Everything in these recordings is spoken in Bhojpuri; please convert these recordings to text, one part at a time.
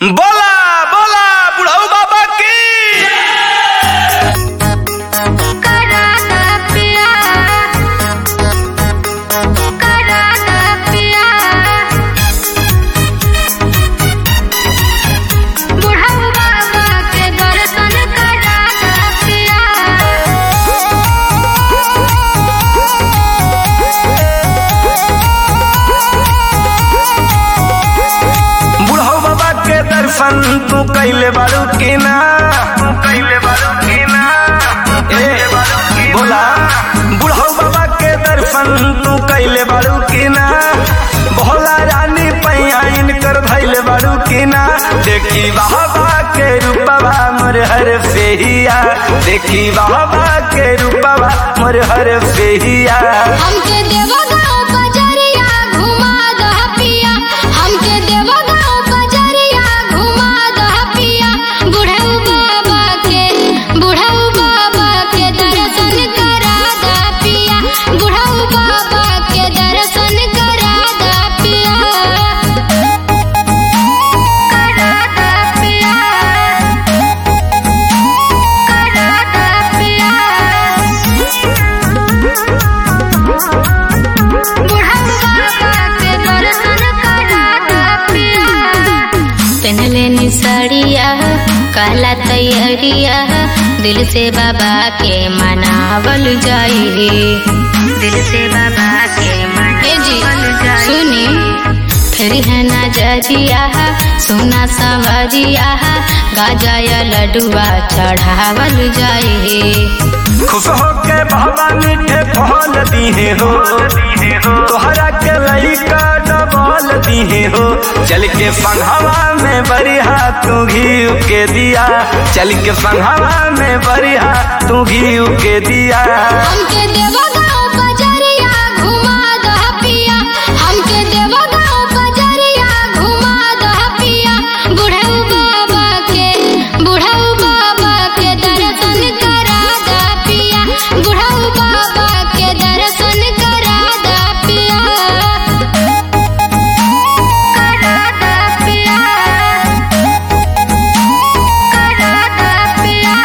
बोला बोला बुढ़ऊ बाबा की कराना पिया कराना पिया बुढ़ऊ बाबा के दर्शन कराना पिया बुढ़ऊ बाबा के दर्शन तू कैले बारू की ना तू कैले बारू की ना ए बोला बुढ़ऊ बाबा के दर्शन तू कैले बारू की ना भोला रानी पैया इनकर धैले बारू की ना देखी बाबा के रूपवा मोर हर फेहिया देखी बाबा के रूपवा मोर हर फेहिया हमके देवगांव बजरिया घुमा दह पिया हमके देवगांव बजरिया घुमा दह पिया बुढ़ऊ बाबा के बुढ़ऊ बाबा के दर्शन करा दह पिया बुढ़ऊ बाबा के दर्शन करा दह पिया करा दह पिया करा दह पिया पहनले नी साड़िया काला तैयारिया दिल से बाबा के मनावल जाई दिल से बाबा के मनावल जाई सुनी फिर है नजरिया सोना सवरिया गाजा या लडुआ चढ़ावल जाई खुश होके बाबा मीठे फल दीहे हो तोहरा के लइका डबल दीहे हो चल के संघवा में बरिहा तू घी के दिया चल के संघवा में बरिहा तू घी के दिया हमके देवगांव बजरिया घुमा दह पिया हमके देवगांव बजरिया घुमा दह पिया बुढ़ऊ बाबा के बुढ़ऊ बाबा के दर्शन करा दह पिया बुढ़ऊ बाबा के दर्शन करा दह पिया करा दह पिया करा दह पिया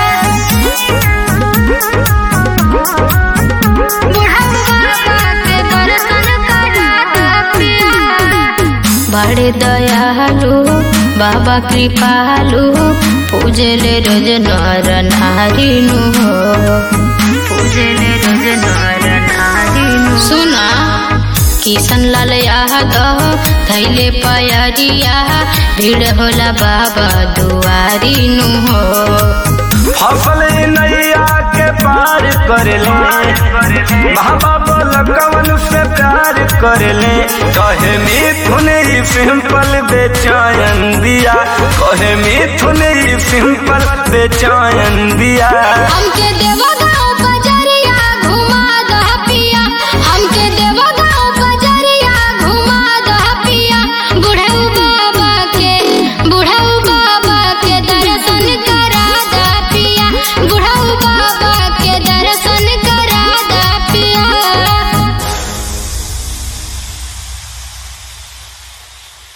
बड़े दयालु बाबा कृपालु पूजले रोज नर नारी नु हो पूजले रोज नर नारी नु सुना किशन लाल यादव थैले पयरिया भीड़ होला बाबा दुआरी नु हो फसल नैया के पार कर ले बाबा बोल कवन से प्यार कर ले कहे मिथुन ही सिंपल बेचैन दिया कहे मिथुन ही सिंपल बेचैन दिया हमके देव